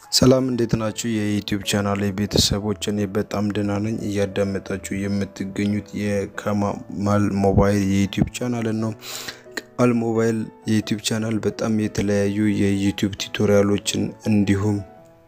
ሰላም እንዴት ናችሁ? የዩቲዩብ ቻናል ቤተሰቦች፣ እኔ በጣም ደህና ነኝ። እያዳመጣችሁ የምትገኙት የከማል ሞባይል የዩቲዩብ ቻናልን ነው። ከማል ሞባይል የዩቲዩብ ቻናል በጣም የተለያዩ የዩቲዩብ ቱቶሪያሎችን እንዲሁም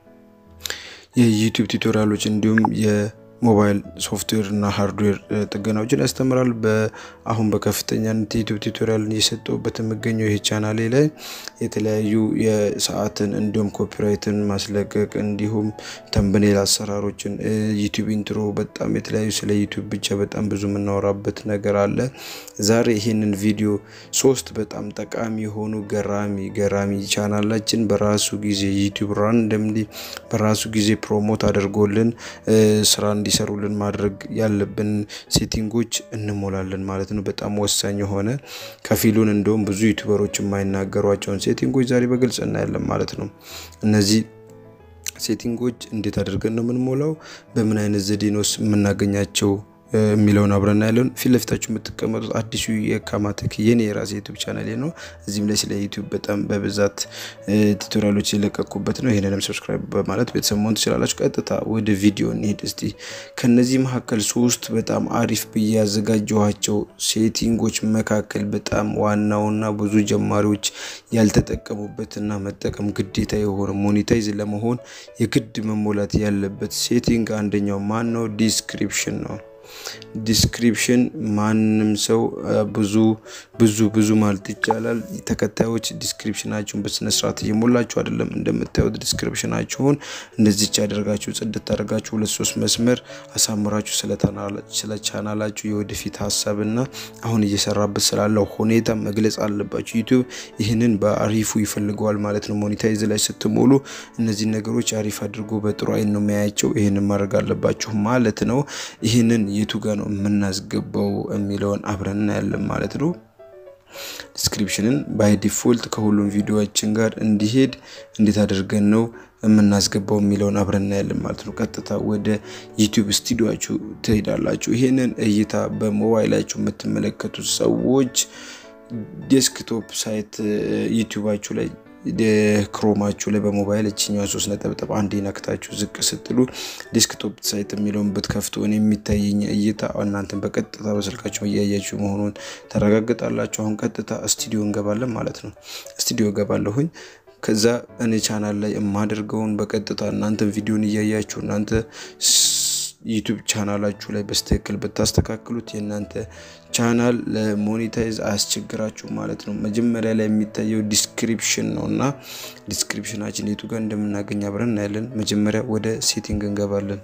የዩቲዩብ ቱቶሪያሎች እንዲሁም የሞባይል ሶፍትዌር እና ሃርድዌር ጥገናዎችን ያስተምራል። አሁን በከፍተኛነት የዩቲዩብ ቱቶሪያልን እየሰጠሁበት የምገኘው ይህ ቻናሌ ላይ የተለያዩ የሰዓትን እንዲሁም ኮፒራይትን ማስለቀቅ እንዲሁም ተምብኔል አሰራሮችን ዩቲዩብ ኢንትሮ በጣም የተለያዩ ስለ ዩቲዩብ ብቻ በጣም ብዙ የምናወራበት ነገር አለ። ዛሬ ይህንን ቪዲዮ ሶስት በጣም ጠቃሚ የሆኑ ገራሚ ገራሚ ቻናላችን በራሱ ጊዜ ዩቲዩብ ራንደምሊ በራሱ ጊዜ ፕሮሞት አድርጎልን ስራ እንዲሰሩልን ማድረግ ያለብን ሴቲንጎች እንሞላለን ማለት ነው። በጣም ወሳኝ የሆነ ከፊሉን እንደውም ብዙ ዩቲዩበሮች የማይናገሯቸውን ሴቲንጎች ዛሬ በግልጽ እናያለን ማለት ነው። እነዚህ ሴቲንጎች እንዴት አድርገን ነው የምንሞላው፣ በምን አይነት ዘዴ ነው የምናገኛቸው የሚለውን አብረን ያለን ፊት ለፊታችሁ የምትቀመጡት አዲሱ የካማቴክ የኔ የራሴ ዩቱብ ቻናል ነው። እዚህም ላይ ስለ ዩቱብ በጣም በብዛት ቱቶሪያሎች የለቀኩበት ነው። ይህንንም ሰብስክራይብ በማለት ቤተሰብ መሆን ትችላላችሁ። ቀጥታ ወደ ቪዲዮ እንሄድ እስቲ። ከነዚህ መካከል ሶስት በጣም አሪፍ ብዬ ያዘጋጀኋቸው ሴቲንጎች መካከል በጣም ዋናውና ብዙ ጀማሪዎች ያልተጠቀሙበትና መጠቀም ግዴታ የሆነ ሞኔታይዝ ለመሆን የግድ መሞላት ያለበት ሴቲንግ አንደኛው ማን ነው? ዲስክሪፕሽን ነው። ዲስክሪፕሽን ማንም ሰው ብዙ ብዙ ብዙ ማለት ይቻላል ተከታዮች ዲስክሪፕሽናችሁን በስነስርዓት እየሞላችሁ አይደለም። እንደምታዩት ዲስክሪፕሽናችሁን እንደዚች ያደርጋችሁ ጽድት አድርጋችሁ ሁለት ሶስት መስመር አሳምራችሁ ስለ ቻናላችሁ የወደፊት ሀሳብና አሁን እየሰራበት ስላለው ሁኔታ መግለጽ አለባችሁ። ዩቲዩብ ይህንን በአሪፉ ይፈልገዋል ማለት ነው። ሞኔታይዝ ላይ ስትሞሉ እነዚህ ነገሮች አሪፍ አድርጎ በጥሩ አይን ነው የሚያያቸው። ይህንን ማድረግ አለባችሁ ማለት ነው። ይህንን የቱ ጋር ነው የምናስገባው የሚለውን አብረን እናያለን ማለት ነው። ዲስክሪፕሽንን ባይ ዲፎልት ከሁሉም ቪዲዮዎችን ጋር እንዲሄድ እንዴት አድርገን ነው የምናስገባው የሚለውን አብረን እናያለን ማለት ነው። ቀጥታ ወደ ዩቲዩብ ስቱዲዮችሁ ትሄዳላችሁ። ይህንን እይታ በሞባይላችሁ የምትመለከቱት ሰዎች ዴስክቶፕ ሳይት ዩቲዩባችሁ ላይ ክሮማችሁ ላይ በሞባይል እችኛዋ ሶስት ነጠብጠብ አንድ ነክታችሁ ዝቅ ስትሉ ዴስክቶፕ ሳይት የሚለውን ብትከፍቱ እኔ የሚታየኝ እይታ እናንተን በቀጥታ በስልካችሁ እያያችሁ መሆኑን ተረጋግጣላችሁ። አሁን ቀጥታ ስቱዲዮ እንገባለን ማለት ነው። ስቱዲዮ እገባለሁኝ። ከዛ እኔ ቻናል ላይ የማደርገውን በቀጥታ እናንተ ቪዲዮን እያያችሁ እናንተ ዩቱብ ቻናላችሁ ላይ በስትክክል ብታስተካክሉት የእናንተ ቻናል ለሞኔታይዝ አያስቸግራችሁ ማለት ነው። መጀመሪያ ላይ የሚታየው ዲስክሪፕሽን ነው እና ዲስክሪፕሽናችን የቱ ጋር እንደምናገኝ አብረን እናያለን። መጀመሪያ ወደ ሴቲንግ እንገባለን።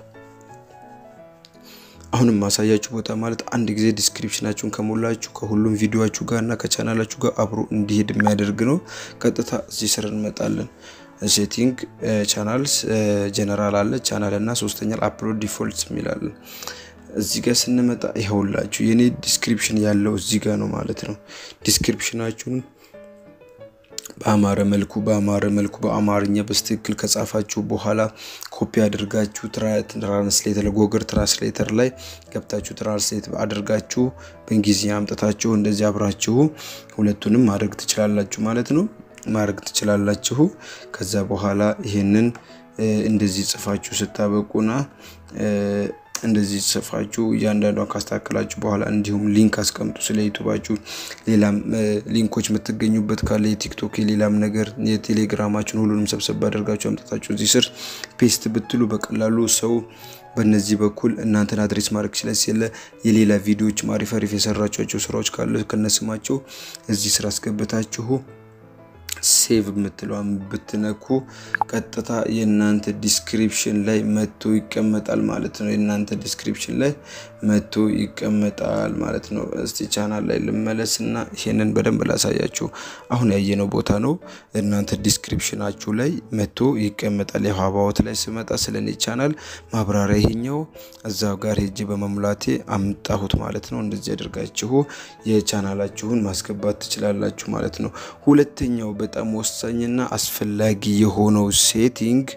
አሁንም ማሳያችሁ ቦታ ማለት አንድ ጊዜ ዲስክሪፕሽናችሁን ከሞላችሁ ከሁሉም ቪዲዮችሁ ጋር እና ከቻናላችሁ ጋር አብሮ እንዲሄድ የሚያደርግ ነው። ቀጥታ እዚህ ስር እንመጣለን። ሴቲንግ ቻናልስ ጀነራል አለ ቻናል እና ሶስተኛ አፕሎድ ዲፎልት የሚላለን እዚህ ጋር ስንመጣ ይኸውላችሁ የኔ ዲስክሪፕሽን ያለው እዚህ ጋር ነው ማለት ነው። ዲስክሪፕሽናችሁን በአማረ መልኩ በአማረ መልኩ በአማርኛ በስትክክል ከጻፋችሁ በኋላ ኮፒ አድርጋችሁ ትራንስሌተር ጎግል ትራንስሌተር ላይ ገብታችሁ ትራንስሌት አድርጋችሁ በእንግሊዝኛ አምጥታችሁ እንደዚህ አብራችሁ ሁለቱንም ማድረግ ትችላላችሁ ማለት ነው። ማድረግ ትችላላችሁ። ከዛ በኋላ ይሄንን እንደዚህ ጽፋችሁ ስታበቁና እንደዚህ ጽፋችሁ እያንዳንዷን ካስተካከላችሁ በኋላ እንዲሁም ሊንክ አስቀምጡ። ስለ ዩቱባችሁ ሌላም ሊንኮች የምትገኙበት ካለ የቲክቶክ የሌላም ነገር የቴሌግራማችሁን ሁሉንም ሰብሰብ አድርጋችሁ አምጥታችሁ እዚህ ስር ፔስት ብትሉ በቀላሉ ሰው በእነዚህ በኩል እናንተን አድሬስ ማድረግ ይችላል። ሲለ የሌላ ቪዲዮዎች አሪፍ አሪፍ የሰራችኋቸው ስራዎች ካለ ከነስማቸው እዚህ ስር አስገብታችሁ ሴቭ የምትለዋን ብትነኩ ቀጥታ የእናንተ ዲስክሪፕሽን ላይ መጥቶ ይቀመጣል ማለት ነው። የእናንተ ዲስክሪፕሽን ላይ መጥቶ ይቀመጣል ማለት ነው። እስቲ ቻናል ላይ ልመለስ እና ይሄንን በደንብ ላሳያችሁ። አሁን ያየነው ቦታ ነው። እናንተ ዲስክሪፕሽናችሁ ላይ መጥቶ ይቀመጣል። የሀባዎት ላይ ስመጣ ስለ እኔ ቻናል ማብራሪያ ይሄኛው እዛው ጋር ሄጄ በመሙላቴ አምጣሁት ማለት ነው። እንደዚህ አድርጋችሁ የቻናላችሁን ማስገባት ትችላላችሁ ማለት ነው። ሁለተኛው በጣም ወሳኝና አስፈላጊ የሆነው ሴቲንግ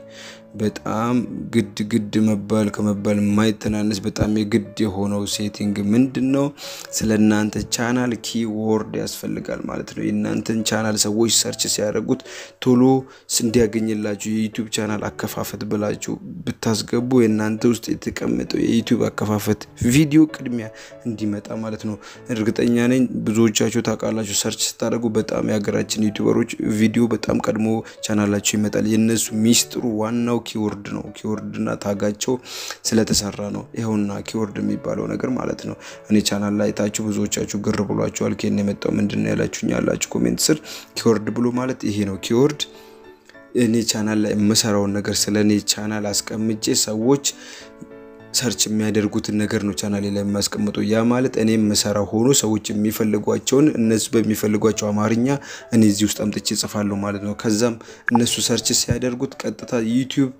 በጣም ግድ ግድ መባል ከመባል የማይተናነስ በጣም የግድ የሆነው ሴቲንግ ምንድን ነው? ስለ እናንተ ቻናል ኪወርድ ያስፈልጋል ማለት ነው። የእናንተን ቻናል ሰዎች ሰርች ሲያደርጉት ቶሎ እንዲያገኝላችሁ የዩቲዩብ ቻናል አከፋፈት ብላችሁ ብታስገቡ የእናንተ ውስጥ የተቀመጠው የዩቲዩብ አከፋፈት ቪዲዮ ቅድሚያ እንዲመጣ ማለት ነው። እርግጠኛ ነኝ ብዙዎቻችሁ ታውቃላችሁ። ሰርች ስታደርጉ በጣም የሀገራችን ዩቲዩበሮች ቪዲዮ በጣም ቀድሞ ቻናላቸው ይመጣል። የእነሱ ሚስጥሩ ዋናው ኪወርድ ነው። ኪወርድና ታጋቸው ስለተሰራ ነው። ይኸውና ኪወርድ የሚባለው ነገር ማለት ነው። እኔ ቻናል ላይ ታችሁ ብዙዎቻችሁ ግር ብሏችኋል። ኬን የመጣው ምንድን ነው ያላችሁኝ ያላችሁ ኮሜንት ስር ኪወርድ ብሎ ማለት ይሄ ነው። ኪወርድ እኔ ቻናል ላይ የምሰራውን ነገር ስለ እኔ ቻናል አስቀምጬ ሰዎች ሰርች የሚያደርጉትን ነገር ነው ቻናሌ ላይ የሚያስቀምጠው። ያ ማለት እኔ የምሰራው ሆኖ ሰዎች የሚፈልጓቸውን እነሱ በሚፈልጓቸው አማርኛ እኔ እዚህ ውስጥ አምጥቼ እጽፋለሁ ማለት ነው። ከዛም እነሱ ሰርች ሲያደርጉት ቀጥታ ዩቲዩብ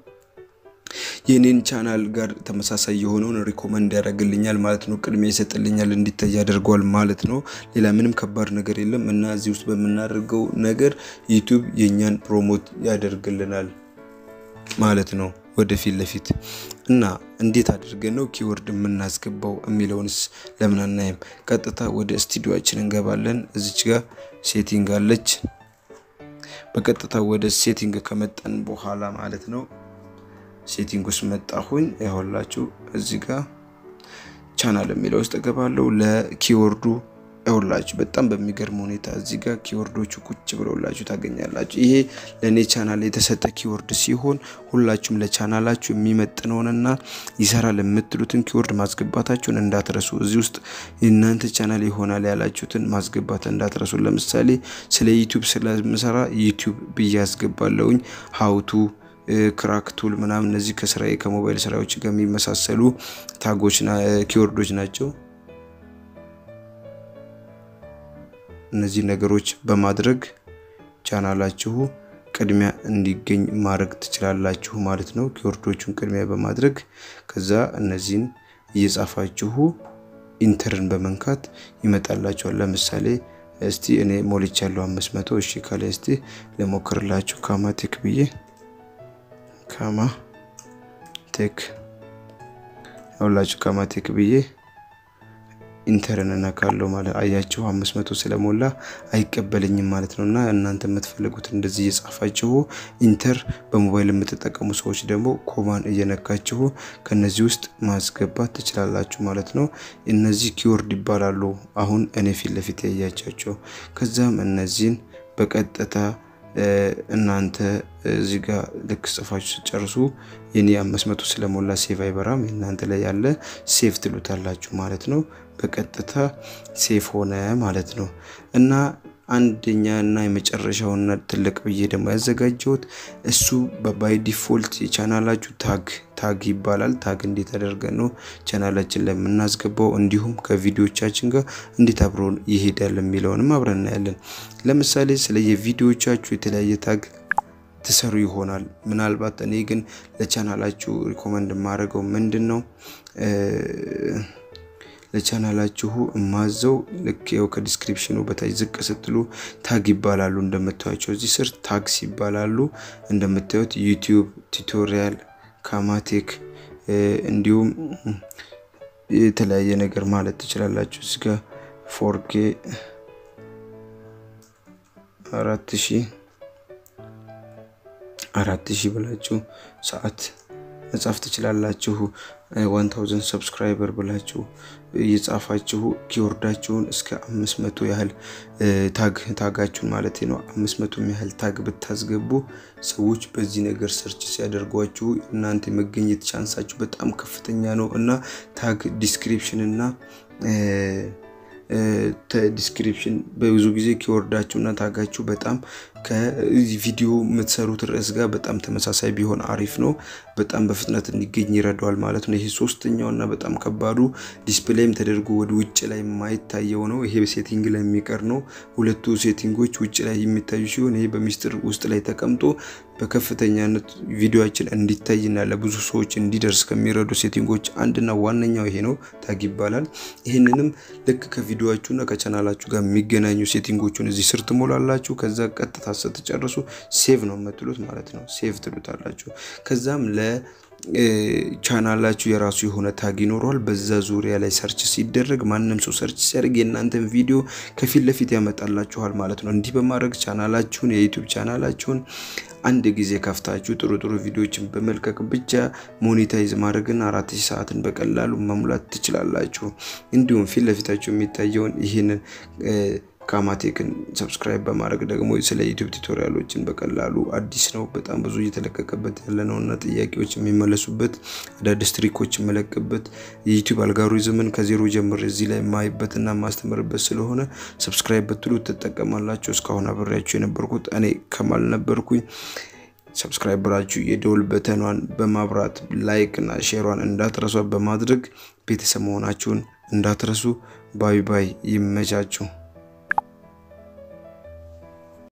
የኔን ቻናል ጋር ተመሳሳይ የሆነውን ሪኮመንድ ያደርግልኛል ማለት ነው። ቅድሚያ ይሰጥልኛል፣ እንዲታይ ያደርገዋል ማለት ነው። ሌላ ምንም ከባድ ነገር የለም እና እዚህ ውስጥ በምናደርገው ነገር ዩቲዩብ የእኛን ፕሮሞት ያደርግልናል ማለት ነው ወደፊት ለፊት እና እንዴት አድርገን ነው ኪወርድ የምናስገባው የሚለውንስ ለምን አናይም? ቀጥታ ወደ ስቱዲዮችን እንገባለን። እዚች ጋር ሴቲንግ አለች። በቀጥታ ወደ ሴቲንግ ከመጣን በኋላ ማለት ነው ሴቲንግ ውስጥ መጣሁኝ። ያሁላችሁ እዚህ ጋር ቻናል የሚለው ውስጥ እገባለሁ። ለኪወርዱ ያሁላችሁ በጣም በሚገርም ሁኔታ እዚህ ጋር ኪወርዶቹ ቁጭ ብለውላችሁ ታገኛላችሁ። ይሄ ለእኔ ቻናል የተሰጠ ኪወርድ ሲሆን ሁላችሁም ለቻናላችሁ የሚመጥነውንና ይሰራል የምትሉትን ኪወርድ ማስገባታችሁን እንዳትረሱ። እዚህ ውስጥ የእናንተ ቻናል ይሆናል ያላችሁትን ማስገባት እንዳትረሱ። ለምሳሌ ስለ ዩቲዩብ ስለምሰራ ዩቲዩብ ብዬ አስገባለሁኝ ሀውቱ ክራክ ቱል ምናምን እነዚህ ከስራዬ ከሞባይል ስራዎች ጋር የሚመሳሰሉ ታጎች ኪወርዶች ናቸው። እነዚህ ነገሮች በማድረግ ቻናላችሁ ቅድሚያ እንዲገኝ ማድረግ ትችላላችሁ ማለት ነው። ኪወርዶቹን ቅድሚያ በማድረግ ከዛ እነዚህን እየጻፋችሁ ኢንተርን በመንካት ይመጣላችኋል። ለምሳሌ እስቲ እኔ ሞልቻለሁ አምስት መቶ እሺ ከላይ እስቲ ለሞክርላችሁ ካማቴክ ብዬ ካማ ቴክ ያውላችሁ ካማ ቴክ ብዬ ኢንተርን እነካለሁ ማለት አያችሁ፣ አምስት መቶ ስለሞላ አይቀበልኝም ማለት ነው። እና እናንተ የምትፈልጉት እንደዚህ እየጻፋችሁ ኢንተር፣ በሞባይል የምትጠቀሙ ሰዎች ደግሞ ኮማን እየነካችሁ ከነዚህ ውስጥ ማስገባት ትችላላችሁ ማለት ነው። እነዚህ ኪወርድ ይባላሉ። አሁን እኔ ፊት ለፊት ያያቻቸው። ከዛም እነዚህን በቀጥታ እናንተ እዚህ ጋር ልክ ጽፋችሁ ስጨርሱ የኔ አምስት መቶ ስለሞላ ሴቭ አይበራም። እናንተ ላይ ያለ ሴቭ ትሉታላችሁ ማለት ነው። በቀጥታ ሴቭ ሆነ ማለት ነው እና አንደኛ እና የመጨረሻውና ትልቅ ብዬ ደግሞ ያዘጋጀሁት እሱ በባይ ዲፎልት የቻናላችሁ ታግ ታግ ይባላል። ታግ እንዴት አደርገን ነው ቻናላችን ላይ የምናስገባው እንዲሁም ከቪዲዮቻችን ጋር እንዴት አብሮ ይሄዳል የሚለውንም አብረን እናያለን። ለምሳሌ ስለ የቪዲዮቻችሁ የተለያየ ታግ ትሰሩ ይሆናል። ምናልባት እኔ ግን ለቻናላችሁ ሪኮመንድ የማደርገው ምንድን ነው ለቻናላችሁ እማዘው ልክ ያው ከዲስክሪፕሽኑ በታች ዝቅ ስትሉ ታግ ይባላሉ። እንደምታዩቸው እዚህ ስር ታግስ ይባላሉ። እንደምታዩት ዩቲዩብ ቱቶሪያል፣ ካማቴክ እንዲሁም የተለያየ ነገር ማለት ትችላላችሁ። እዚህ ጋር ፎርኬ አራት ሺህ አራት ሺህ ብላችሁ ሰዓት መጻፍ ትችላላችሁ። ዋን ታውዘንድ ሰብስክራይበር ብላችሁ እየጻፋችሁ ኪወርዳችሁን እስከ አምስት መቶ ያህል ታግ ታጋችሁን ማለት ነው። አምስት መቶ ያህል ታግ ብታስገቡ ሰዎች በዚህ ነገር ሰርች ሲያደርጓችሁ እናንተ የመገኘት ቻንሳችሁ በጣም ከፍተኛ ነው እና ታግ ዲስክሪፕሽን እና ዲስክሪፕሽን በብዙ ጊዜ ኪወርዳችሁ እና ታጋችሁ በጣም ከቪዲዮ የምትሰሩት ርዕስ ጋር በጣም ተመሳሳይ ቢሆን አሪፍ ነው። በጣም በፍጥነት እንዲገኝ ይረዳዋል ማለት ነው። ይሄ ሶስተኛው እና በጣም ከባዱ ዲስፕሌይም ተደርጎ ወደ ውጭ ላይ የማይታየው ነው። ይሄ ሴቲንግ ላይ የሚቀር ነው። ሁለቱ ሴቲንጎች ውጭ ላይ የሚታዩ ሲሆን ይሄ በሚስጥር ውስጥ ላይ ተቀምጦ በከፍተኛነት ቪዲዮችን እንዲታይና ለብዙ ሰዎች እንዲደርስ ከሚረዱ ሴቲንጎች አንድና ዋነኛው ይሄ ነው። ታግ ይባላል። ይህንንም ልክ ከቪዲዮችሁና ከቻናላችሁ ጋር የሚገናኙ ሴቲንጎቹን እዚህ ስር ትሞላላችሁ። ከዛ ቀጥታ ስትጨርሱ ሴቭ ነው የምትሉት ማለት ነው። ሴቭ ትሉታላችሁ። ከዛም ለ ቻናላችሁ የራሱ የሆነ ታግ ይኖረዋል። በዛ ዙሪያ ላይ ሰርች ሲደረግ ማንም ሰው ሰርች ሲያደርግ የእናንተን ቪዲዮ ከፊት ለፊት ያመጣላችኋል ማለት ነው። እንዲህ በማድረግ ቻናላችሁን የዩቲዩብ ቻናላችሁን አንድ ጊዜ ከፍታችሁ ጥሩ ጥሩ ቪዲዮዎችን በመልቀቅ ብቻ ሞኔታይዝ ማድረግና አራት ሺህ ሰዓትን በቀላሉ መሙላት ትችላላችሁ። እንዲሁም ፊት ለፊታችሁ የሚታየውን ይህንን ካማቴክን ሰብስክራይብ በማድረግ ደግሞ ስለ ዩቲዩብ ቱቶሪያሎችን በቀላሉ አዲስ ነው፣ በጣም ብዙ እየተለቀቀበት ያለ ነው እና ጥያቄዎች የሚመለሱበት አዳዲስ ትሪኮች የመለቅበት የዩቲዩብ አልጋሪዝምን ከዜሮ ጀምር እዚህ ላይ የማይበትና የማስተምርበት ስለሆነ ሰብስክራይብ ብትሉ ትጠቀማላችሁ። እስካሁን አብሬያችሁ የነበርኩት እኔ ከማል ነበርኩኝ። ሰብስክራይብ ብላችሁ የደውል በተኗን በማብራት ላይክ እና ሼሯን እንዳትረሷ በማድረግ ቤተሰብ መሆናችሁን እንዳትረሱ። ባይ ባይ። ይመቻችሁ።